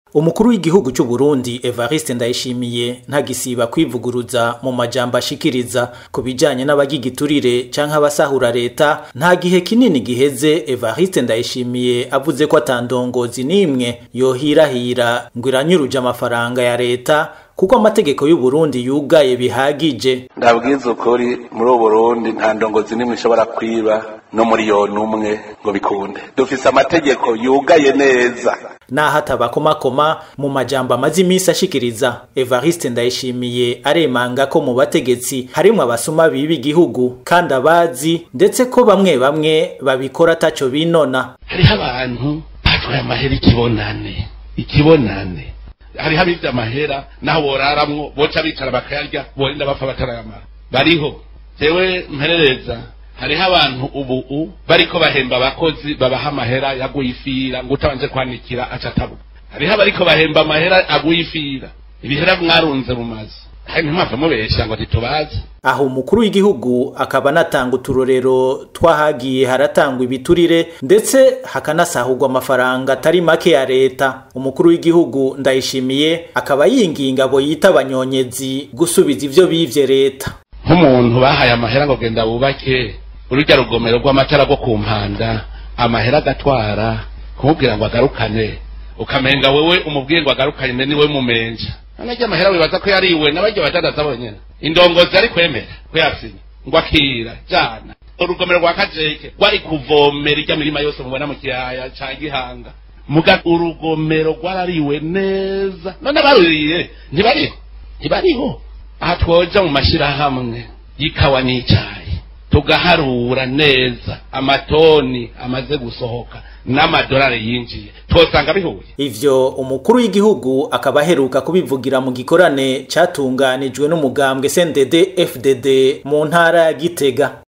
umukuru w'igihugu cy'u Burundi Evariste Ndayishimiye ntagisiba kwivuguruza mu majambo ashikiriza ku bijanye n'abagigiturire canke abasahura leta nta gihe kinini giheze Evariste Ndayishimiye avuze ko atandongozi n'imwe yohirahira ngo iranyuruje amafaranga ya leta kuko amategeko y'u Burundi yugaye bihagije ndabwiza ukuri muri ubu Burundi nta ndongozi n'imwe ishobora kwiba no miliyoni umwe ngo bikunde dufise amategeko yugaye neza naho atabakomakoma mu majambo amaze iminsi ashikiriza Evariste Ndayishimiye aremanga ko mu bategetsi harimwo abasuma biba igihugu kandi abazi ndetse ko bamwe bamwe babikora ataco binona hariho abantu batwaye amahera ikibonane ikibonane hariho abivye amahera naho boraramwo boca bicara bakayarya borinda bapfa batarayamara bariho jewe mperereza hariho abantu ubu bariko bahemba abakozi babaha amahera yaguye ifira ngo utabanje kwanikira aca atabuka hariho abariko bahemba amahera aguye ifira ibihera mwarunze mu mazu hari ntimwava mubesha ngo ntitubazi aho umukuru w'igihugu akaba anatanga uturorero twahagiye haratangwa ibiturire ndetse hakanasahurwa amafaranga atari make ya leta umukuru w'igihugu ndayishimiye akaba yinginga abo yita abanyonyezi gusubiza ivyo bivye leta nk'umuntu bahaye amahera ngo genda wubake urujya rugomero rw'amatara rwo ku mpanda amahera agatwara kumubwira ngo agarukane ukamenga wewe umubwiye ngo agarukane niwe mumenja none amahera wibaza ko yariwe n'abaryo badadaza bonyene indongozi ari kwemera ko yasinye ngo akira jana urugomero rwa kajeke rwari kuvomera irya mirima yose mubona mu kiyaya ca gihanga muga urugomero rwarariwe neza none baruriye ntibariho ntibariho aha twoja mu mashirahamwe y'ikawa n'icayi tugaharura neza amatoni amaze gusohoka n'amadolari yinjiye twosanga bihuye ivyo umukuru w'igihugu akaba aheruka kubivugira mu gikorane catunganijwe n'umugambwe CNDD FDD mu ntara ya Gitega